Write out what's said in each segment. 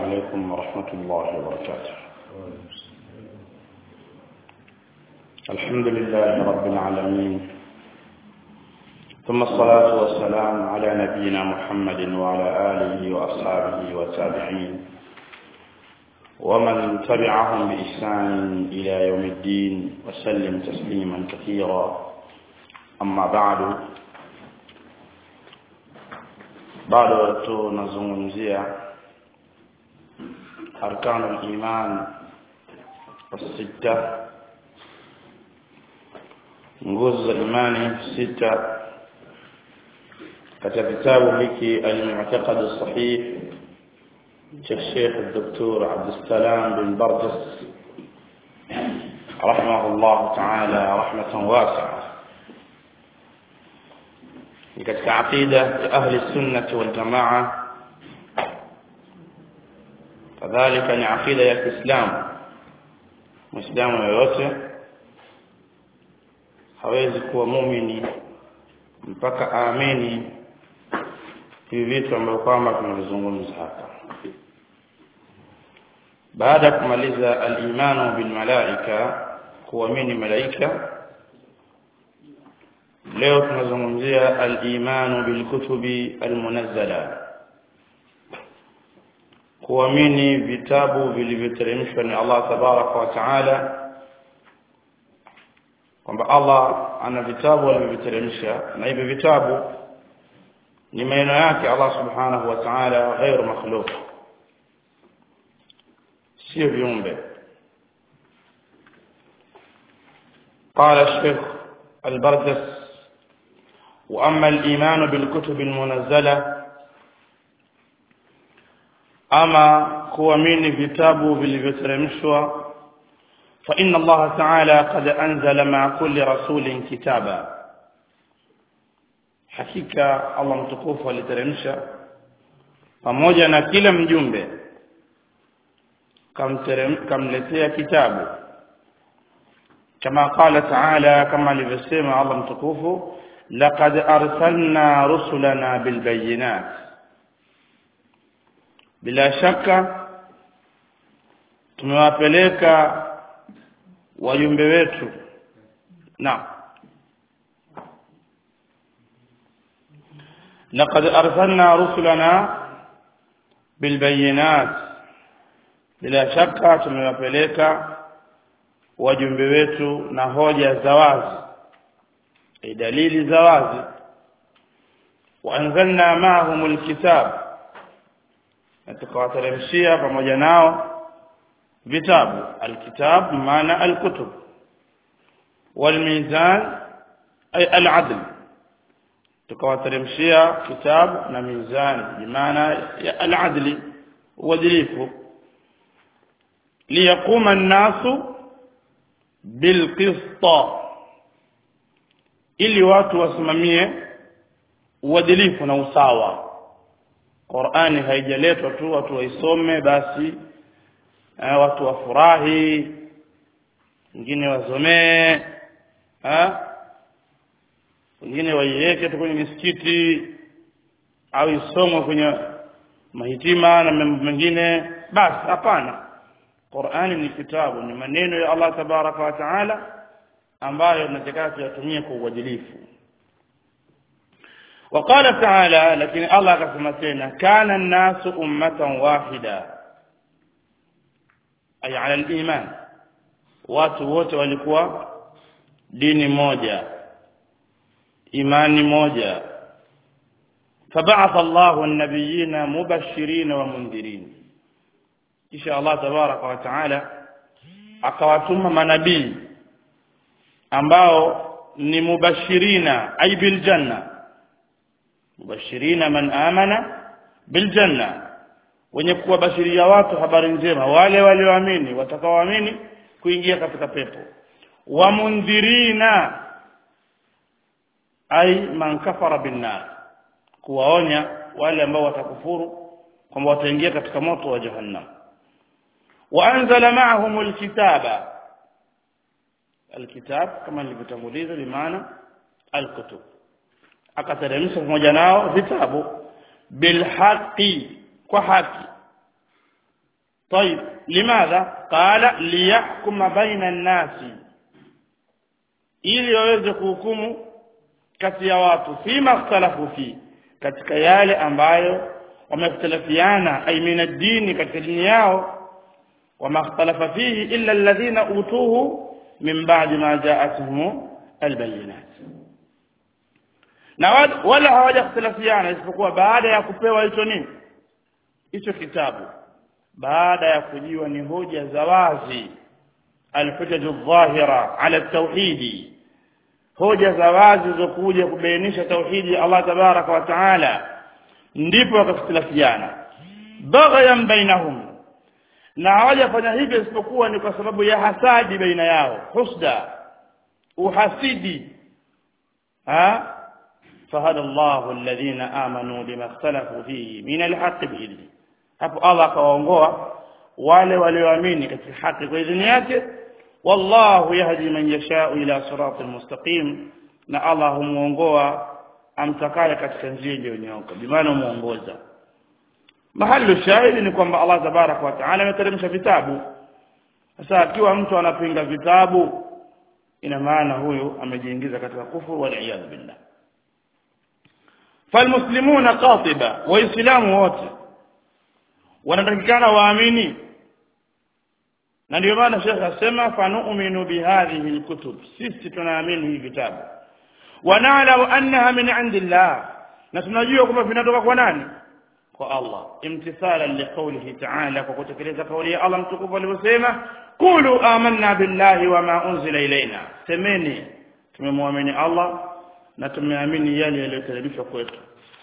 عليكم ورحمة الله وبركاته الحمد لله رب العالمين ثم الصلاة والسلام على نبينا محمد وعلى آله وأصحابه والتابعين ومن تبعهم بإحسان إلى يوم الدين وسلم تسليما كثيرا أما بعد bado tunazungumzia arkanu liman sita nguzo za imani sita katika kitabu hiki almu'taqad sahih cha Sheikh Dr. Abdussalam bin Barjas rahimahullah ta'ala rahmatan wasi'a ni katika aqida ya ahli sunnati wal jamaa kadhalika ni aqida ya Kiislamu muislamu yoyote hawezi kuwa muumini mpaka aamini hivi vitu ambavyo kwamba tunazungumza hapa baada ya kumaliza al-imanu bil malaika kuamini malaika leo tunazungumzia al-imanu bil kutubi al-munazzala kuamini vitabu vilivyoteremshwa ni Allah tabaraka wa taala kwamba Allah ana vitabu alivyoteremsha na hivi vitabu ni maneno yake Allah subhanahu wa ta'ala ghairu makhluq sio viumbe قال الشيخ البردس وأما الإيمان بالكتب المنزلة أما كوامين كتاب بالفترمشوا فإن الله تعالى قد أنزل مع كل رسول كتابا حقيقة الله متكوف ولترمشا pamoja na kila mjumbe kamletea kitabu kama qala taala kama alivyosema Allah mtukufu laqad arsalna rusulana bilbayinat bila shaka tumewapeleka wajumbe wetu na laqad arsalna rusulana bilbayinat bila shaka tumewapeleka wajumbe wetu na hoja za wazi dalili za wazi waanzalna maahum alkitab na tukawateremshia pamoja nao vitabu alkitab maana alkutub walmizan ay aladl tukawateremshia kitabu na mizan bimaana ya aladli uadilifu liyaquma an-nasu bilqista ili watu wasimamie uadilifu na usawa Qur'ani haijaletwa tu watu waisome basi eh, watu wafurahi wengine wasomee eh wengine waiweke tu kwenye misikiti au isomwe kwenye mahitima na mambo mengine basi hapana Qur'ani ni kitabu ni maneno ya Allah tabaraka wa taala ambayo tunataka tuyatumie kwa uadilifu وقال تعالى لكن الله akasema tena kana الناس ummatan wahida ay ala al-iman watu wote walikuwa dini moja imani moja فبعث الله النبيين مبشرين ومنذرين kisha Allah tabaraka wa taala akawatuma manabii ambao ni mubashirina ay bil janna mubashirina man amana bil janna wenye kuwabashiria watu habari njema wale walioamini watakaoamini kuingia katika pepo wa mundhirina ay man kafara bin nar kuwaonya wale ambao watakufuru kwamba wataingia katika moto wa jahannam وانزل معهم الكتاب الكتاب كما nilivyotanguliza bimaana alkutub akateremsha pamoja nao vitabu bilhaqi kwa haki طيب لماذا قال ليحكم بين الناس ili waweze kuhukumu kati ya watu fima ikhtalafu fi katika yale ambayo wamekhtalafiana ay min ad-dini katika dini yao wama ikhtalafa fihi illa alladhina utuhu min ba'di ma ja'atuhum albayinat na wala hawajakhtalafiana isipokuwa baada ya kupewa hicho nini hicho kitabu baada ya kujiwa ni hoja za wazi alhujaju dhahira ala tauhidi hoja za wazi zilizokuja kubainisha tauhidi ya Allah tabaraka wa taala ndipo wakakhtilafiana baghyan bainahum na hawajafanya hivyo isipokuwa ni kwa sababu ya hasadi baina yao husda uhasidi ha fahada Allahu alladhina amanu lima ikhtalafu fihi min alhaq biidhni hapo Allah akawaongoa wale walioamini katika haki kwa idhini yake wallahu yahdi man yashau ila siratil mustaqim na Allah humuongoa amtakaye katika njia iliyonyooka bimaana muongoza mahali shahidi ni kwamba Allah tabaraka wa taala ameteremsha vitabu sasa akiwa mtu anapinga vitabu ina maana huyu amejiingiza katika kufuru wal iyad billah falmuslimuna qatiba waislamu wote wanatakikana waamini na ndio maana Sheikh asema fanu'minu bihadhihi alkutub sisi tunaamini hivi vitabu wa na'lamu annaha min 'indillah na tunajua kwamba vinatoka kwa nani kwa Allah imtithalan liqawlihi ta'ala kwa kutekeleza kauli ya Allah mtukufu alivyosema qulu amanna billahi wama unzila ilaina semeni tumemwamini Allah na tumeamini yale yaliyoteremshwa kwetu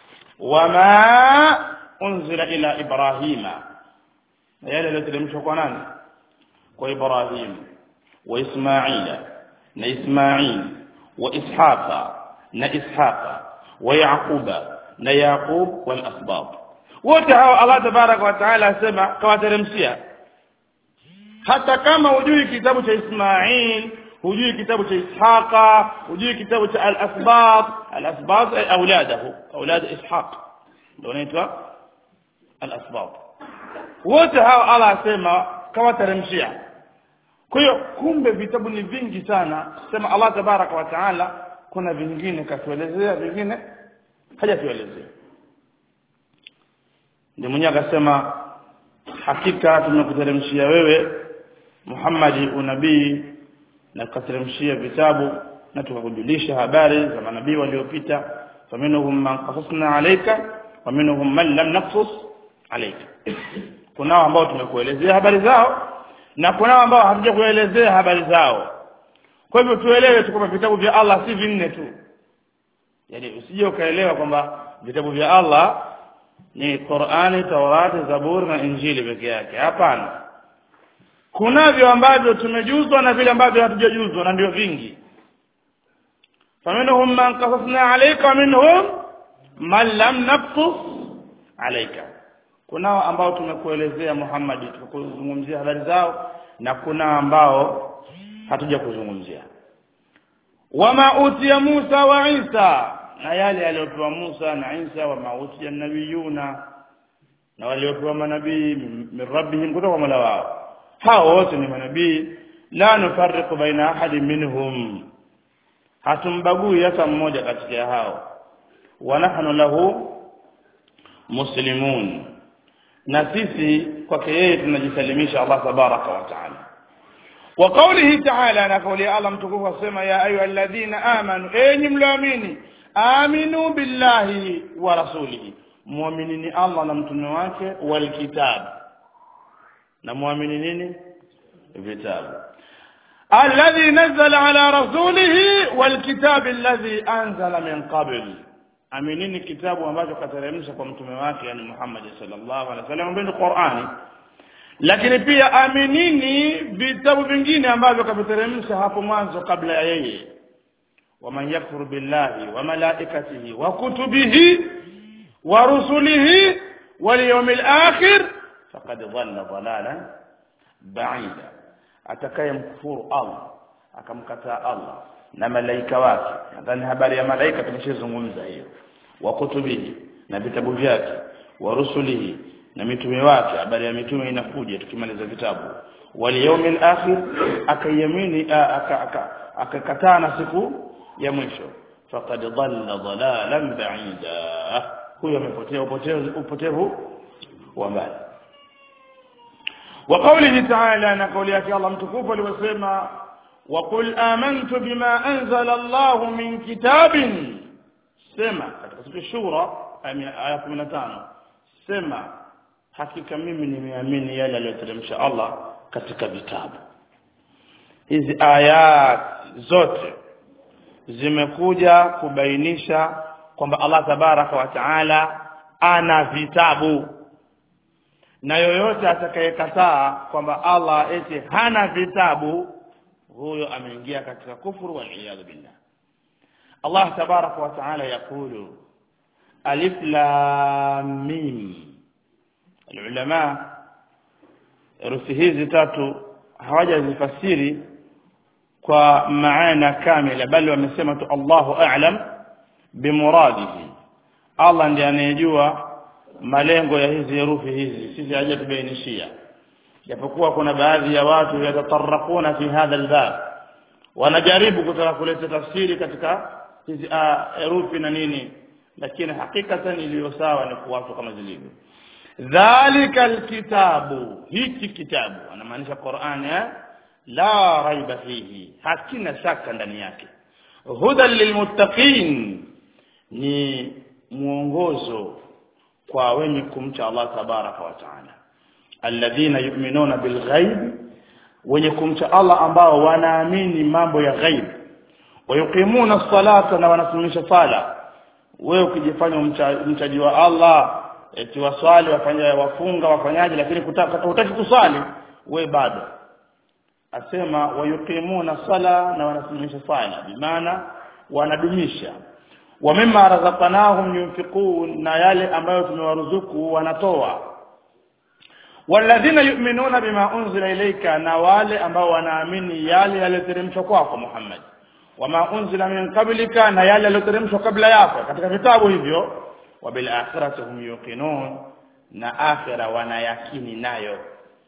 wama unzila ila ibrahima na yale yaliyoteremshwa kwa nani kwa ibrahim wa ismaila na ismail wa ishaqa na ishaqa wa yaquba na yaqub wal asbab wote hao Allah tabarak wa taala asema kawateremshia hata kama hujui kitabu cha Ismail hujui kitabu cha Ishaqa hujui kitabu cha al-asbab al-asbab ay auladahu aulad ishaq ndio inaitwa al-asbab wote hao Allah asema kawateremshia kwa hiyo kumbe vitabu ni vingi sana sema Allah tabaraka wa taala kuna vingine katuelezea vingine hajatuelezea ndio mwenyewe akasema hakika tumekuteremshia wewe Muhammadi unabii na kuteremshia vitabu na tukakujulisha habari za manabii waliopita faminhum man qasasna alayka wa minhum man lam naqsus alayka kunao ambao tumekuelezea habari zao na kunao ambao hatujakuelezea habari zao kwa hivyo tuelewe tu kwamba vitabu vya Allah si vinne tu yani usije ukaelewa kwamba vitabu vya Allah ni Qur'ani, Taurati, Zaburi na Injili peke yake. Hapana. Kunavyo ambavyo tumejuzwa na vile ambavyo hatujajuzwa na ndio vingi. Faminhum man qasasna alayka wa minhum man lam naqsus alayka. Kunao ambao tumekuelezea Muhammad tukuzungumzia habari zao na kuna ambao hatuja kuzungumzia. Wama utiya Musa wa Isa na yale aliyopewa Musa na Isa wa mauti ya nabiyuna na waliopewa manabii min rabbihim kutoka kwa Mola wao hao wote ni manabii la nufarriqu baina ahadin minhum hatumbagui hata mmoja katika hao wa nahnu lahu muslimun na sisi kwake yeye tunajisalimisha Allah tabaraka wa taala wa qawlihi ta'ala na kauli Allah mtukufu asema ya ayyuhalladhina amanu enyi mlioamini aminu billahi wa rasulihi muaminini Allah na mtume wake wal kitab na muamini nini vitabu alladhi nazzala ala rasulihi wal kitab alladhi anzala min qabl aminini kitabu ambacho kateremsha kwa mtume wake yani Muhammad sallallahu alaihi wasallam ndio Qur'ani lakini pia aminini vitabu vingine ambavyo kaviteremsha hapo mwanzo kabla ya yeye ومن يكفر بالله وملائكته وكتبه ورسله واليوم الآخر فقد ضل ضلالا بعيدا atakaye mkufuru Allah akamkataa Allah na malaika wake nadhani habari ya malaika tumeshazungumza hiyo wa kutubihi na vitabu vyake wa rusulihi na mitume wake habari ya mitume inakuja tukimaliza vitabu wal yawmil akhir akayamini akakataa na siku ya mwisho faqad dhalla dhalalan ba'ida huyo amepotea upotevu upotevu wa mbali وقوله تعالى نقول يا الله متكوف aliwasema وقل آمنت بما أنزل الله من كتاب سما katika sura shura aya 15 sema hakika mimi nimeamini yale aliyoteremsha Allah katika vitabu hizi ayat zote zimekuja kubainisha kwamba Allah tabaraka wa taala ana vitabu na yoyote atakayekataa kwamba Allah eti hana vitabu huyo ameingia katika kufuru wal iyad billah Allah tabaraka wa taala yakulu alif lam mim ulama herufi hizi tatu hawajazifasiri kwa maana kamila bali wamesema tu Allahu a'lam bimuradihi Allah ndiye anayejua malengo ya hizi herufi hizi sisi hajatubainishia japokuwa kuna baadhi ya watu yatataraquna fi hadha albab wanajaribu kutaka kuleta tafsiri katika hizi herufi na nini lakini hakikatan iliyo sawa ni kuwatu kama zilivyo dhalika alkitabu hiki kitabu anamaanisha Qur'an eh? la raiba fihi hakina shaka ndani yake hudan lilmuttaqin ni mwongozo kwa wenye kumcha Allah tabaraka wa taala alladhina yu'minuna bilghaib wenye kumcha Allah ambao wanaamini mambo ya ghaib wayuqimuna salata na wanasimamisha sala wewe ukijifanya mchaji wa Allah eti waswali wafanya wafunga wafanyaje lakini kutaka hutaki kuswali we bado asema wayuqimuna sala na wanasimamisha sala bimaana wanadumisha wa mimma razaqnahum yunfiqun na yale ambayo tumewaruzuku wanatoa walladhina yu'minuna bima unzila ilayka na wale ambao wanaamini yale yaliyoteremshwa kwako Muhammad wama unzila min qablika na yale yaliyoteremshwa kabla yako katika vitabu hivyo wa bil akhirati hum yuqinun na akhira wanayakini nayo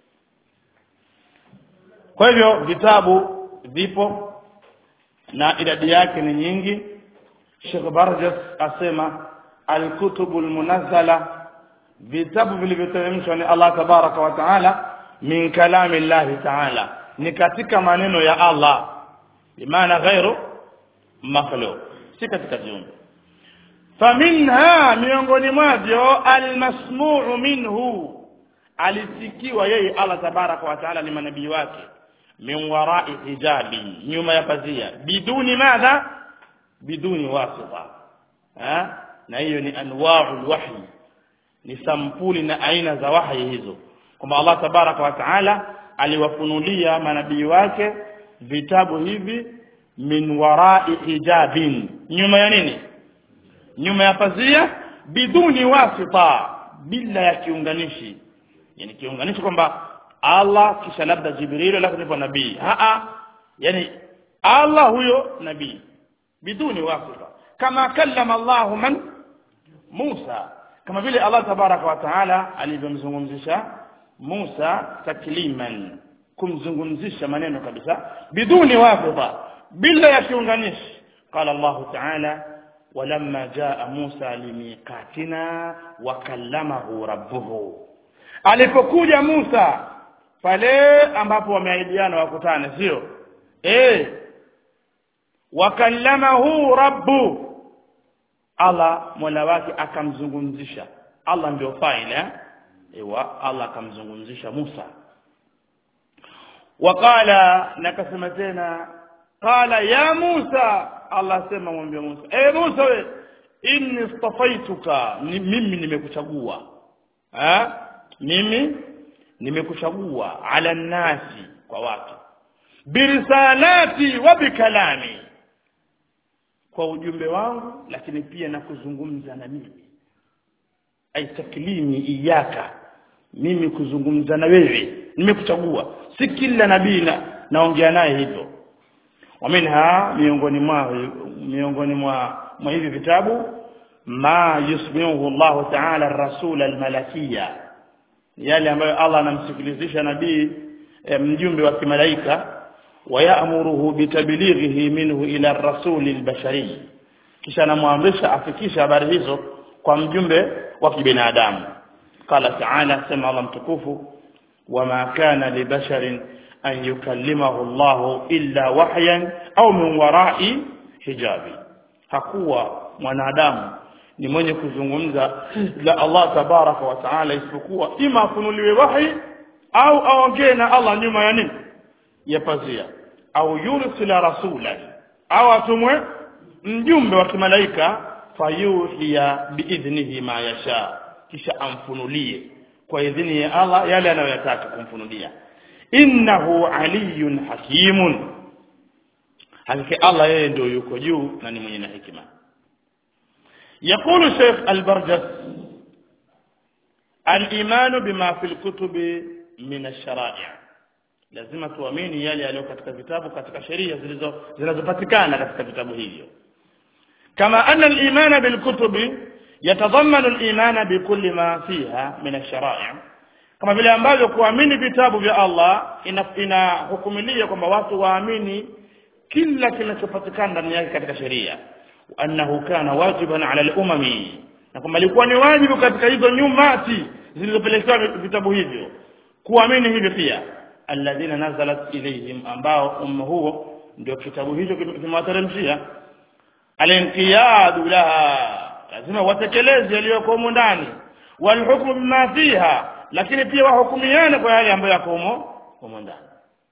kwa hivyo vitabu vipo na idadi yake ni nyingi Sheikh Barjas asema al-kutubul munazzala vitabu vilivyoteremshwa ni Allah tabaraka wa taala min kalami Allah taala ni katika maneno ya Allah bimaana ghairu makhluq si katika viumbe faminha miongoni mwavyo almasmuu minhu alisikiwa yeye Allah tabaraka wa taala ni manabii wake min warai hijabi nyuma ya pazia biduni madha biduni wasita ha na hiyo ni anwa'ul wahyi ni sampuli na aina za wahi hizo kwamba Allah tabaraka wa taala aliwafunulia manabii wake vitabu hivi min warai hijabin nyuma ya nini nyuma ya pazia biduni wasita bila ya kiunganishi yani kiunganishi kwamba Allah kisha labda Jibril alafu ndipo nabii a a yani Allah huyo nabii biduni wasita kama kallama Allah man Musa kama vile Allah tabaraka wa taala alivyomzungumzisha Musa takliman kumzungumzisha maneno kabisa biduni wasita bila ya kiunganishi qala Allah taala ولما جاء موسى لميقاتنا وكلمه ربه alipokuja Musa pale ambapo wameahidiana wakutane sio eh wakallamahu rabbu Allah mola wake akamzungumzisha Allah ndio faila ewa Allah akamzungumzisha Musa wakala nakasema tena qala ya Musa Allah sema mwambie Musa eh Musa we inni istafaituka ni, mimi nimekuchagua eh mimi nimekuchagua ala nasi kwa watu birisalati wa bikalami kwa ujumbe wangu lakini pia na kuzungumza na mimi ai taklimi iyaka mimi kuzungumza na wewe nimekuchagua si kila nabii na naongea naye hivyo waminha miongoni mwa miongoni mwa mwa hivi vitabu ma yusmihu Allah ta'ala ar-rasul al-malakiyya yale ambayo Allah anamsikilizisha nabii e, mjumbe wa kimalaika wayamuruhu bitablighihi minhu ila rasuli albashari kisha anamwamrisha afikishe habari hizo kwa mjumbe wa kibinadamu qala ta'ala sema Allah mtukufu wama kana libasharin an yukallimahu Allah illa wahyan au min wara'i hijabi hakuwa mwanadamu ni mwenye kuzungumza la Allah tabaraka wa taala isipokuwa ima afunuliwe wahi au aongee na Allah nyuma ya nini ya pazia au yursila rasulan au atumwe mjumbe wa kimalaika fayuhiya biidhnihi ma yasha kisha amfunulie kwa idhini ya Allah yale anayoyataka kumfunulia innahu aliyun hakimun hakika Allah yeye ndio yuko juu na ni mwenye na hikima يقول الشيخ البرجس الإيمان بما في الكتب من الشرائع lazima tuamini yale yaliyo katika vitabu katika sheria zilizo zinazopatikana katika vitabu hivyo kama anna al-iman bil kutubi yatadhammanu al-iman bi kulli ma fiha min ash-shara'i kama vile ambavyo kuamini vitabu vya Allah inahukumilia ina kwamba watu waamini kila kinachopatikana ndani yake katika sheria annahu kana wajiban ala al-umami na kwamba ilikuwa ni wajibu katika hizo nyumati zilizopelekewa vitabu hivyo kuamini hivyo pia alladhina nazalat ilayhim ambao umma huo ndio kitabu hicho kimewateremshia alinqiyadu laha lazima watekeleze yaliyoko humo ndani walhukmu bima fiha lakini pia wahukumiane kwa yale ambayo yako humo humo ndani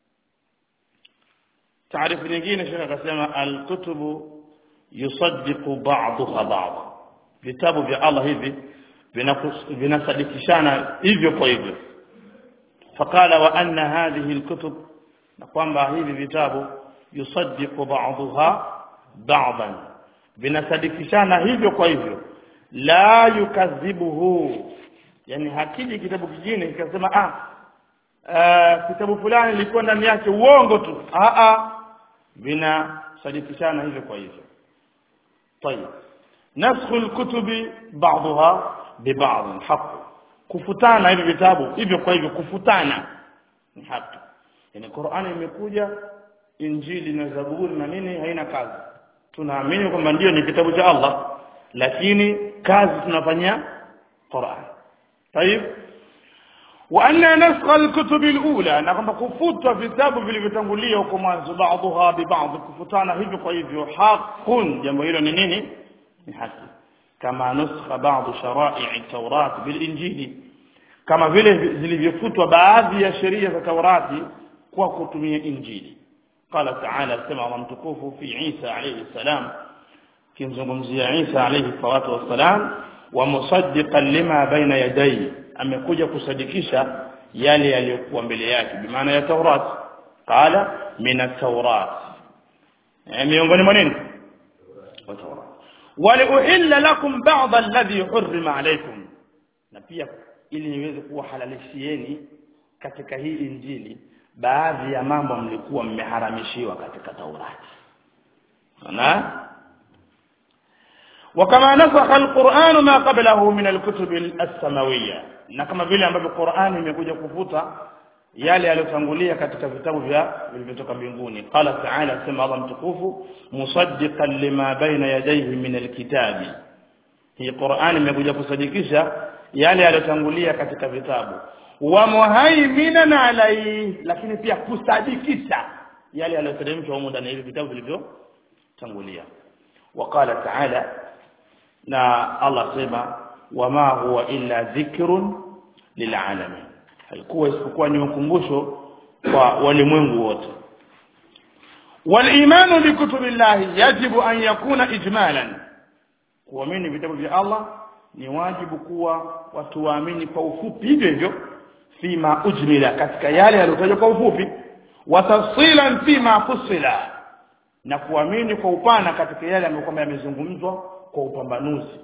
taarifu nyingine shekhe akasema alkutubu yusaddiqu ba'daha ba'd vitabu vya Allah hivi vinasadikishana hivyo kwa hivyo فقال وأن هذه الكتب نقوم hivi vitabu yusaddiqu ba'daha ba'dan vinasadikishana hivyo kwa hivyo la yukadhibuhu yani hakiji kitabu kingine kikasema ah uh, kitabu fulani ilikuwa ndani yake uongo tu ah ah vinasadikishana hivyo kwa hivyo طيب نسخ الكتب بعضها ببعض حق kufutana hivi vitabu hivyo kwa hivyo kufutana ni haki yani Qur'ani imekuja Injili na Zaburi na nini haina kazi tunaamini kwamba ndio ni kitabu cha Allah lakini kazi tunafanyia Qur'an طيب وأن نسخ الكتب الأولى na kwamba kufutwa vitabu vilivyotangulia huko mwanzo baadhiha bi baadhi kufutana hivyo kwa hivyo hakun jambo hilo ni nini ni haki kama nuskha baadhi sharai taurat bil injili kama vile zilivyofutwa baadhi ya sheria za taurati kwa kutumia injili qala ta'ala sema Allah mtukufu fi Isa alayhi salam kimzungumzia Isa alayhi salatu wassalam wa musaddiqan lima baina yadayhi amekuja kusadikisha yale yaliyokuwa mbele yake bimaana ya taurat qala min at-taurat miongoni mwa nini wa taurat waliuhilla lakum ba'd alladhi hurrima alaykum na pia ili niweze kuwahalalishieni katika hii injili baadhi ya mambo mlikuwa mmeharamishiwa katika Taurati na وكما نسخ القرآن ما قبله من الكتب السماوية na kama vile ambavyo Qur'ani imekuja kufuta yale yaliyotangulia katika vitabu vya vilivyotoka mbinguni qala ta'ala sema Allah mtukufu musaddiqan lima baina yadayhi min alkitabi hii Qur'ani imekuja kusadikisha yale yaliyotangulia katika vitabu wa muhaiminan alayhi lakini pia kusadikisha yale yaliyoteremshwa humo ndani ya hivi vitabu vilivyotangulia وقال تعالى na Allah sema wama huwa illa dhikrun lilalamin haikuwa isipokuwa ni ukumbusho kwa walimwengu wote والايمان بكتب الله يجب ان يكون اجمالا kuamini vitabu vya Allah ni wajibu kuwa watu waamini kwa ufupi hivyo hivyo fima ujmila katika yale yaliyotajwa kwa ufupi wa tafsilan fima fusila na kuamini kwa upana katika yale ambayo kwamba yamezungumzwa kwa upambanuzi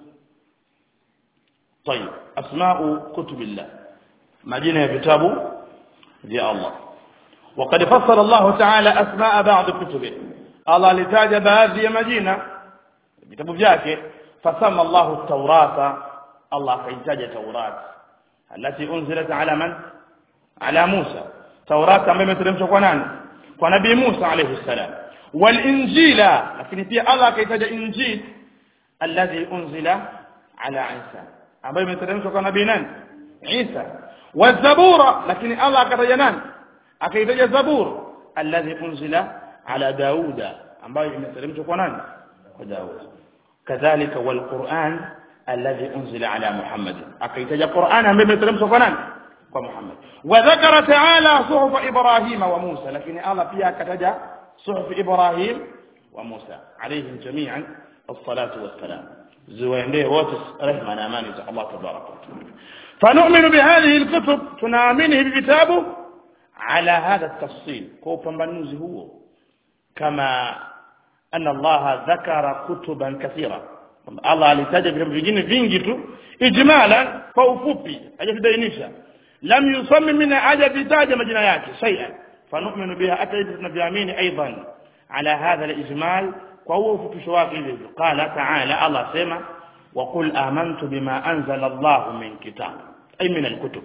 طيب اسماء كتب الله majina ya vitabu vya Allah وقد فصل الله تعالى اسماء بعض كتبه الله alitaja baadhi ya majina vitabu vyake fasama Allah at-taurata Allah akaitaja taurat التي أنزلت على من على موسى توراة ambayo imeteremshwa kwa nani kwa nabii Musa alayhi salam walinjila lakini pia Allah akaitaja injil alladhi unzila ala Isa ambayo imeteremshwa kwa nabii nani Isa wazabura lakini Allah akataja nani akaitaja zabur alladhi unzila ala Dauda ambayo imeteremshwa kwa nani kwa Daud kadhalika walquran alladhi unzila ala Muhammad akaitaja Qur'an ambayo imeteremshwa kwa nani kwa Muhammad wa dhakara ta'ala suhuf Ibrahim wa Musa lakini Allah pia akataja suhuf Ibrahim wa Musa alayhim jami'an as-salatu was-salam ziwaendee wote rehma na amani za Allah tabaraka wa taala فنؤمن بهذه الكتب tunaamini hivi vitabu على هذا التفصيل kwa upambanuzi huo kama أن الله ذكر كتبا كثيرة Allah alitaja vitabu vingine vingi tu ijmala kwa ufupi hajavibainisha lam yusammi min hajavitaja majina yake shay'an fanu'minu biha hata hivi tunavyoamini aidan ala hadha al-ijmal kwa huo ufupisho wake hivyo qala ta'ala Allah sema wa qul amantu bima anzala Allah min kitab ay min al-kutub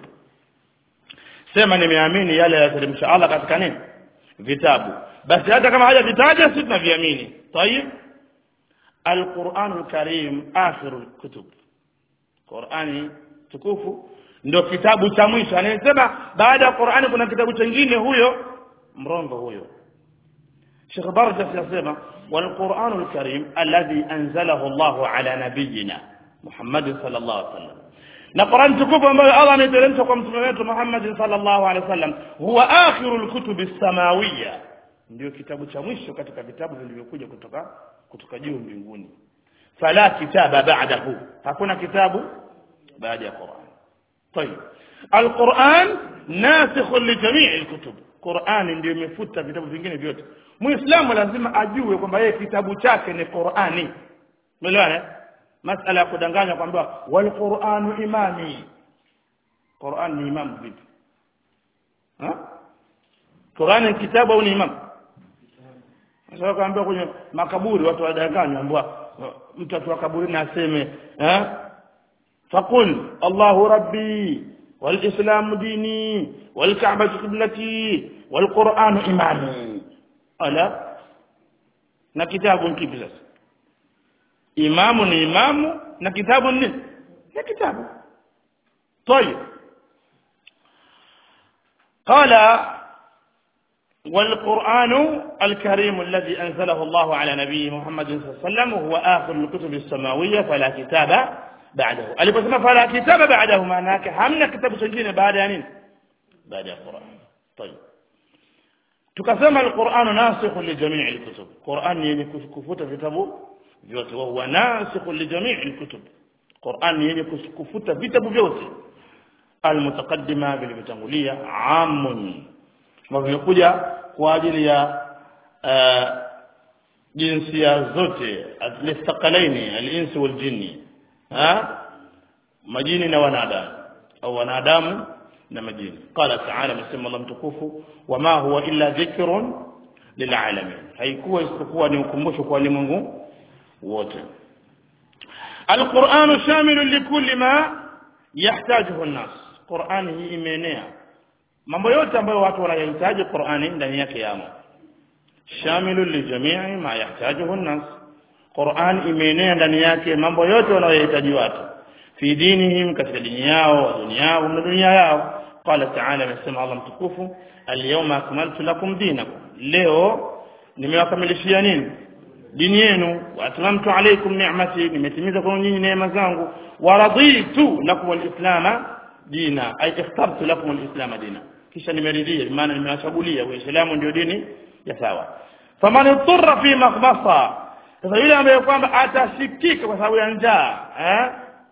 sema nimeamini yale yaliyoteremsha Allah katika nini vitabu basi hata kama hajavitaja sisi tunaviamini tayib القرآن الكريم آخر الكتب Qur'ani tukufu ndio kitabu cha mwisho anayesema baada ya Qur'ani kuna kitabu kingine huyo mrongo huyo Sheikh Barjas yasema wal Qur'anul Karim alladhi anzalahu Allah ala nabiyyina Muhammad sallallahu alaihi wasallam na Qur'an tukufu ambayo Allah ameteremsha kwa mtume wetu Muhammad sallallahu alaihi wasallam huwa akhirul kutubi samawiyya ndio kitabu cha mwisho katika vitabu vilivyokuja kutoka kutoka juu mbinguni fala kitaba ba'dahu hakuna kitabu baada ya Qur'an طيب القرآن ناسخ لجميع الكتب Qur'ani ndio imefuta vitabu vingine vyote Muislamu lazima ajue kwamba yeye kitabu chake ni Qur'ani umeelewana masala ya kudanganya kwamba wal Qur'anu imami Qur'an ni imam vipi ha Qur'an ni kitabu au ni imam sasa kaambia kwenye makaburi watu wadanganywa ambao mtu atoa kaburi na aseme eh faqul Allahu rabbi walislamu dini walkaaba qiblati walquranu imami ala na kitabu kipi sasa imamu ni imamu na kitabu ni na kitabu طيب قال والقرآن الكريم الذي أنزله الله على نبيه محمد صلى الله عليه وسلم هو آخر الكتب السماوية فلا كتاب بعده aliposema fala kitaba ba'dahu maana yake hamna kitabu kingine baada ya nini baada ya Qur'an طيب tukasema al-Qur'an nasikh li jami' al-kutub Qur'an yenye kufuta vitabu vyote wa huwa nasikh li jami' al-kutub Qur'an yenye kufuta vitabu vyote al-mutaqaddima vilivyotangulia amun vimekuja kwa ajili ya jinsia zote al-thaqalaini al-insi wal-jinni ha majini na wanadamu au wanadamu na majini qala ta'ala msema Allah mtukufu wama huwa illa dhikrun lilalamin haikuwa isipokuwa ni ukumbusho kwa ulimwengu wote القرآن شامل لكل ما يحتاجه الناس قرآن hii imeenea mambo yote ambayo watu wanayahitaji Qur'ani ndani yake yamo shamilu li jami'i ma yahtajuhu an-nas Qur'an imeenea ndani yake mambo yote wanayohitaji watu fi dinihim katika dini yao dunia yao na dunia yao qala ta'ala amesema Allah mtukufu al-yawma akmaltu lakum dinakum leo nimewakamilishia nini dini yenu wa atmamtu alaykum ni'mati nimetimiza kwa nyinyi neema zangu wa raditu lakum al-islam dina ay ikhtartu lakum al-islam dina kisha nimeridhia maana nimewachagulia uislamu ndio dini ya sawa faman ittara fi makhbasa sasa yule ambaye kwamba atashikika kwa sababu ya njaa eh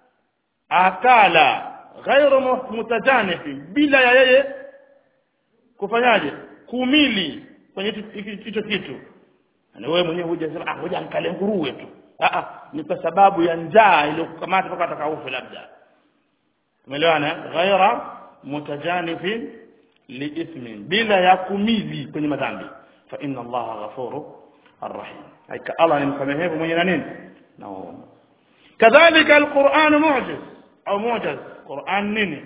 akala ghairu mutajanifi bila ya yeye kufanyaje kumili kwenye hicho kitu na wewe mwenyewe huja sema ah ngoja nikale nguruwe tu ah ah ni kwa sababu ya njaa iliyokukamata mpaka atakaufe labda umeelewana ghaira mutajanifin liithmin bila ya kumili kwenye madhambi fa inna allaha ghafuru arrahim haika allah ni msamehevu mwenye na nini na huruma kadhalika alquran mu'jiz au mu'jiz quran nini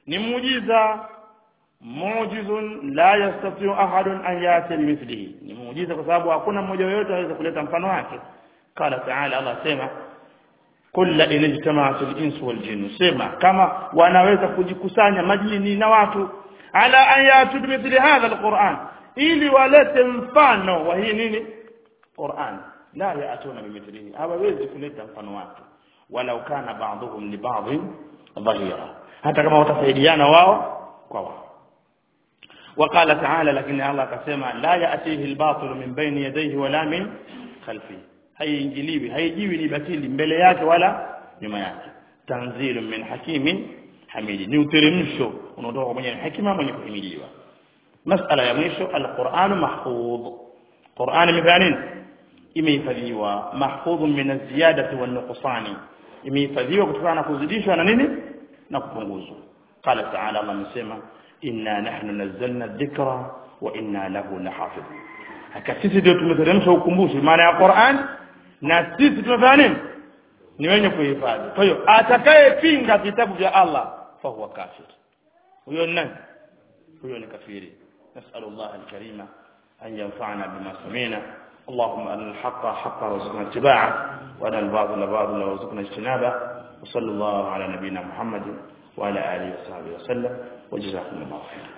ni muujiza muujizun la yastati'u ahadun an yati bimithlihi ni muujiza kwa sababu hakuna mmoja yoyote anaweza kuleta mfano wake qala ta'ala Allah sema kulla in ijtama'at al-insu wal jinnu sema kama wanaweza kujikusanya majini na watu ala an yatu bimithli hadha al-Qur'an ili walete mfano wa hii nini Qur'an la yaatuna bimithlihi hawawezi kuleta mfano wake walau kana ba'dhum li ba'd dhahira hata kama watasaidiana wao kwa wao وقال تعالى لكن الله كسمع لا يأتيه الباطل من بين يديه ولا من خلفه haiingiliwi haijiwi ni batili mbele yake wala nyuma yake tanzilu min hakimin hamidi ni uteremsho unaotoka kwa mwenye hekima mwenye kuhimiliwa masala ya mwisho alquran mahfudh quran imefanya nini imehifadhiwa mahfudh min aziyadati wan nuqsani imehifadhiwa kutokana na kuzidishwa na nini na kupunguzwa qala ta'ala Allah amesema inna nahnu nazzalna dhikra wa inna lahu lahafidhun haka sisi ndio tumeteremsha ukumbusho maana ya Qur'an na sisi tumefanya nini ni wenye kuhifadhi kwa hiyo atakayepinga vitabu vya Allah fa huwa kafir huyo ni nani huyo ni kafiri nasallallahu alkarima an yanfa'ana bima samina اللهم أن الحق حقا وارزقنا اتباعه وأن الباطل باطلا وارزقنا اجتنابه وصلى الله على نبينا محمد وعلى آله وصحبه وسلم وجزاكم الله خيرا